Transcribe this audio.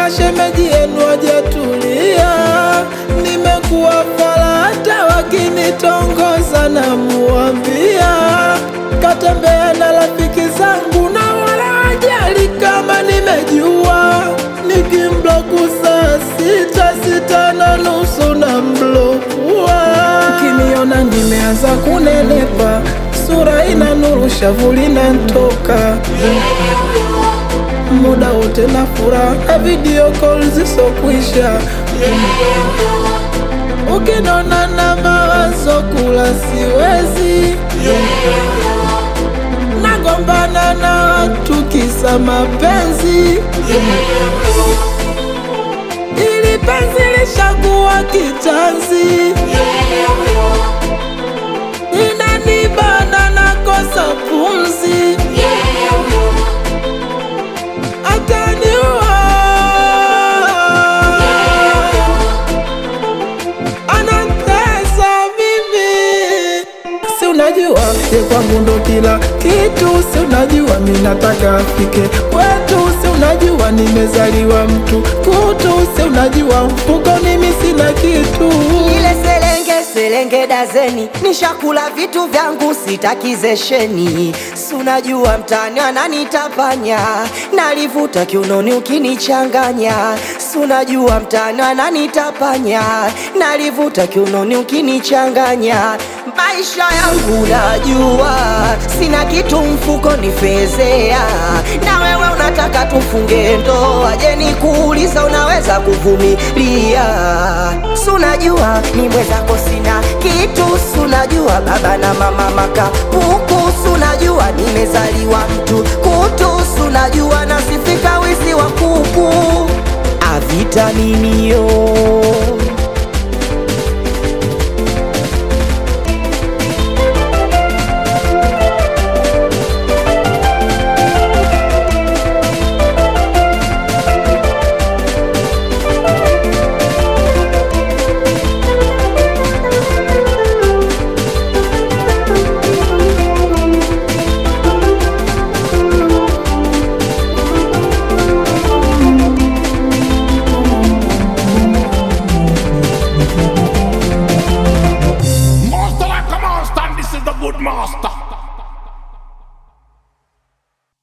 ila shemeji yenu hajatulia. Nimekuwa fala hata wakinitongoza na muambia katembea na rafiki zangu na wala hajali kama nimejua. Nikimbloku saa sita sita na nusu na mblokua. Ukiniona nimeanza kunenepa, sura ina nuru, shavu linanitoka muda wote na furaha na video call zisokwisha. Ukinona na mawazo kula siwezi, nagombana na watu kisa mapenzi, ili penzi lishakuwa kitanzi, inanibana nakosa pumzi, ataniua anatesa mimi, si unajua ye kwangu ndo kila kitu, si unajua mi nataka afike kwetu, si unajua nimezaliwa mtu kutu, si unajua mfukoni mi sina kitu. Ile selenge selenge dazeni, nishakula vitu vyangu sitakizesheni. Si unajua mtani ananitapanya, nalivuta kiunoni ukinichanganya. Si unajua mtani ananitapanya, nalivuta kiunoni ukinichanganya. Maisha yangu najua, sina kitu mfukoni fezea, na wewe unataka tufunge ndoa. Je, nikuuliza unaweza kuvumilia? Si unajua ni mwenzako sina kitu, si unajua baba na mama makapuku, si unajua nimezaliwa mtu kutu, si unajua nasifika wizi wa kuku avitaminio Master like a monster, and this is the good master.